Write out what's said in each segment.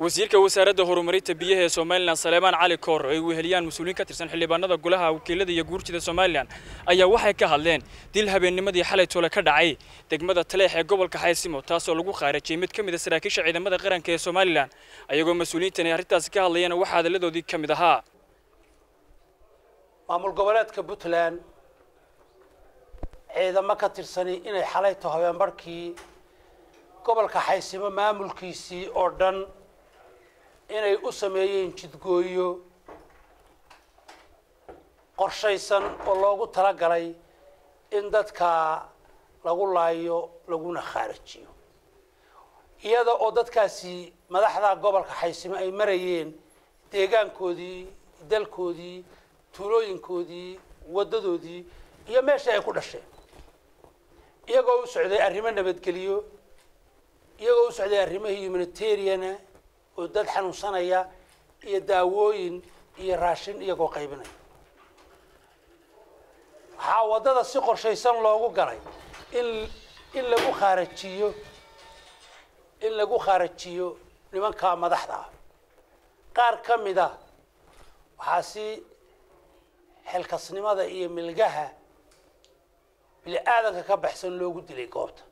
wasiirka wasaaradda horumarinta biyaha ee somalilan saleemaan cali koor ay weheliyaan mas-uuliyiin ka tirsan xildhibaanada golaha wakiilada iyo guurtida somalilan ayaa waxay ka hadleen dil habeennimadii xalay tole ka dhacay degmada taleex ee gobolka xaysimo taasoo lagu khaarajiyey mid ka mid a saraakiisha ciidamada qaranka ee somalilan ayagoo mas-uuliyiintani arrintaasi ka hadlayana waxaa hadalladoodii ka mid ahaa maamul goboleedka puntland ciidamo ka tirsani inay xalayto habeenbarhkii gobolka xaysimo maamulkiisii oo dhan inay u sameeyeen jidgooyo qorshaysan oo loogu talagalay in dadka lagu laayo laguna khaarajiyo iyada oo dadkaasi madaxda gobolka xaysimo ay marayeen deegaankoodii dalkoodii tuulooyinkoodii waddadoodii iyo meeshii ay ku dhasheen iyagoo u socday arrimo nabadgeliyo iyagoo u socday arrimo humanitariana oo dad xanuunsanaya iyo daawooyin iyo raashin iyagoo qaybinaya waxaa waddada si qorshaysan loogu galay in in lagu khaarajiyo in lagu khaarajiyo nimanka madaxda ah qaar ka mid a waxaa si xilkasnimada iyo milgaha bini aadanka ka baxsan loogu dilay goobta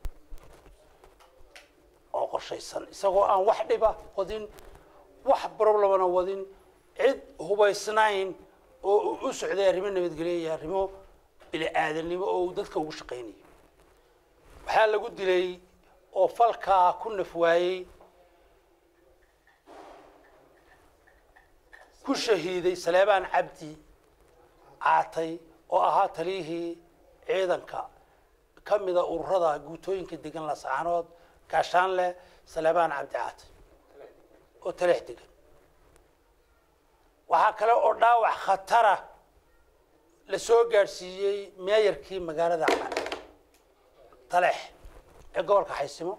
oo qorshaysan isagoo aan wax dhiba wadin wax problemana wadin cid hubaysnayn oo u socday arrimo nabadgelyo iyo arrimo bini aadanimo oo uu dadka ugu shaqaynayo waxaa lagu dilay oo falkaa ku naf waayey ku shahiiday saleebaan cabdi caatay oo ahaa taliyihii ciidanka ka mida ururada guutooyinka degan lasaanood gaashaanle saleebaan cabdi caatay oo taleex degan waxaa kale oo dhaawac khatara la soo gaadhsiiyey meeyarkii magaalada taleex ee gobolka xaysimo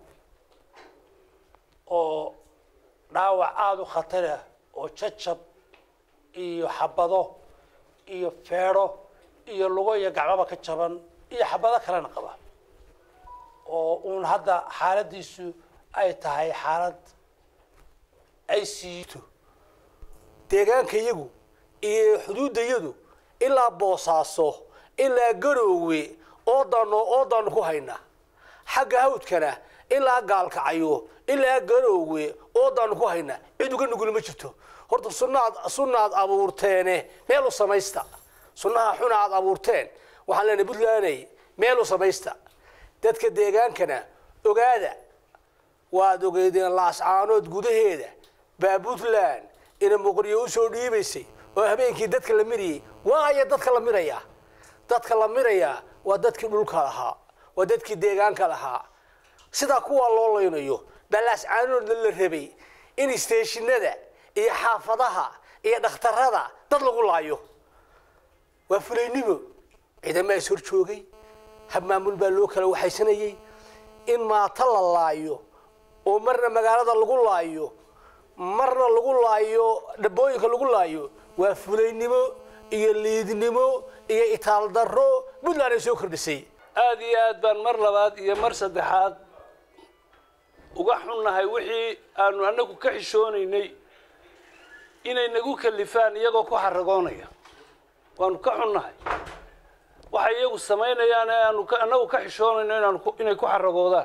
oo dhaawac aada u khatara oo jajab iyo xabado iyo feedho iyo lugo iyo gacmaba ka jaban iyo xabado kalena qaba oo uun hadda xaaladiisu ay tahay xaalad ay siito deegaanka iyagu iyo xuduudda iyadu ilaa boosaaso ilaa garoowe oodaano oodaanu ku hayna xagga hawdkana ilaa gaalkacayo ilaa garoowe oodaanu ku hayna cid uga nugul ma jirto horta sunaad sunaad abuurteene meel u samaysta sunnaha xuna aad abuurteen waxaan leenahay puntlanday meel u samaysta dadka deegaankana ogaada waad ogeydeen laascaanood gudaheeda baa puntland ina muqriyo usoo dhiibaysay oo habeenkii dadka la mirayay waaya dadka la mirayaa dadka la mirayaa waa dadkii dhulka lahaa waa dadkii deegaanka lahaa sidaa kuwaa loo laynayo baa laascaanoodna la rabay in isteeshinada iyo xaafadaha iyo dhakhtarada dad lagu laayo waa fulaynimo ciidama is hor joogay hab maamul baa loo kala waxaysanayay in maata la laayo oo marna magaalada lagu laayo marna lagu laayo dhabooyinka lagu laayo waa fulaynimo iyo liidnimo iyo itaal darro puntland ay soo kordhisay aada iyo aad baan mar labaad iyo mar saddexaad uga xunnahay wixii aanu annagu ka xishoonaynay inay nagu kalifaan iyagoo ku xaragoonaya waanu ka xunnahay waxay iyagu samaynayaan ee aanu annagu ka xishoonayno inaanu inay ku xaragoodaan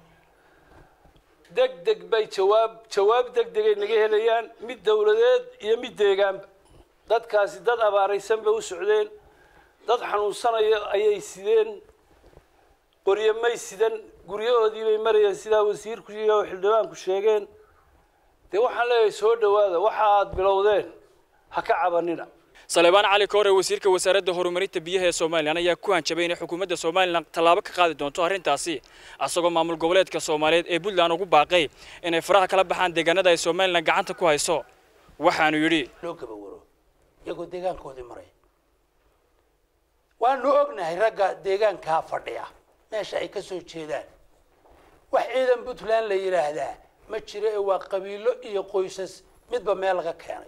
deg deg bay jawaab jawaab deg degay naga helayaan mid dawladeed iyo mid deegaanba dadkaasi dad abaaraysan bay u socdeen dad xanuunsanaya ayay sideen qoryo may sidan guryahoodii bay marayeen sidaa wasiirku iyo xildhibaanku sheegeen dee waxaan leeyahay soo dhawaada waxa aad bilowdeen ha ka cabanina saleebaan cali koore wasiirka wasaaradda horumarinta biyaha ee somalilan ayaa ku hanjabay inay xukuumadda somalilan tallaabo ka qaadi doonto arrintaasi asagoo maamul goboleedka soomaaliyeed ee puntland ugu baaqay inay faraha kala baxaan deegaanada ay somalilan gacanta ku hayso waxaanu yidhi loo gabawaro iyagoo deegaankoodii maray waanu ognahay ragga deegaankaa fadhiya meesha ay ka soo jeedaan wax ciidan puntland la yidhaahdaa ma jiro ee waa qabiilo iyo qoysas midba meel laga keenay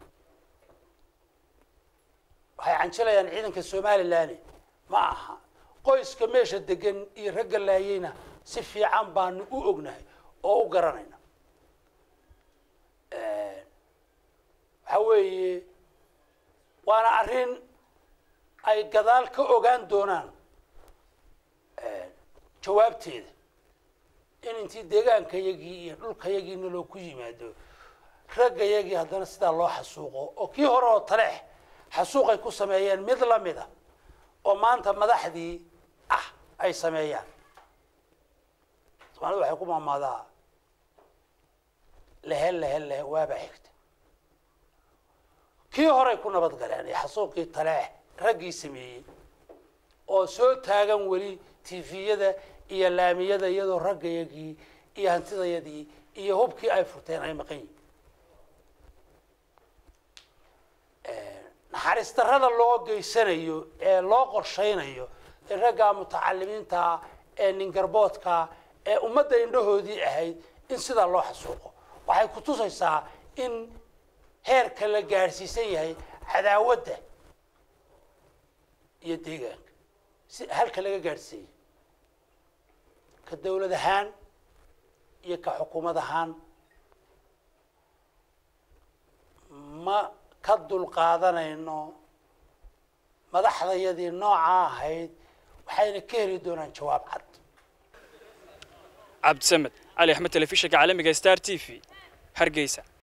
waxay canjilayaan ciidanka somalilan ma aha qoyska meesha degan iyo ragga laayeyna si fiican baanu u ognahay oo u garanayna waxa weeye waana arrin ay gadaal ka ogaan doonaan jawaabteeda in intii deegaankayagii iyo dhulkayagiina loo ku yimaado raggayagii haddana sidaa loo xasuuqo oo kii hore oo taleex xasuuqay ku sameeyeen mid la mida oo maanta madaxdii ah ay sameeyaan soomaalida waxay ku maamaadaa lehe lehe lehe waabaa xigta kii horey ku nabad galeen iyo xasuuqii taleex raggii sameeyey oo soo taagan weli tifiyada iyo laamiyada iyadoo raggayagii iyo hantidayadii iyo hubkii ay furteen ay maqan yihin naxariis darrada loo geysanayo ee loo qorshaynayo ee raggaa mutacalimiinta ee ningarboodka ee ummadda indhahoodii ahayd in sidaa loo xasuuqo waxay ku tusaysaa in heerka la gaadhsiisan yahay cadaawadda iyo deegaanka si halka laga gaadhsiisan yahay ka dawlad ahaan iyo ka xukuumad ahaan ma ka dulqaadanayno madaxdayadii noocaa ahayd waxayna ka heli doonaan jawaab cad cabdisamed cali axmed telefishinka caalamiga star t v hargeysa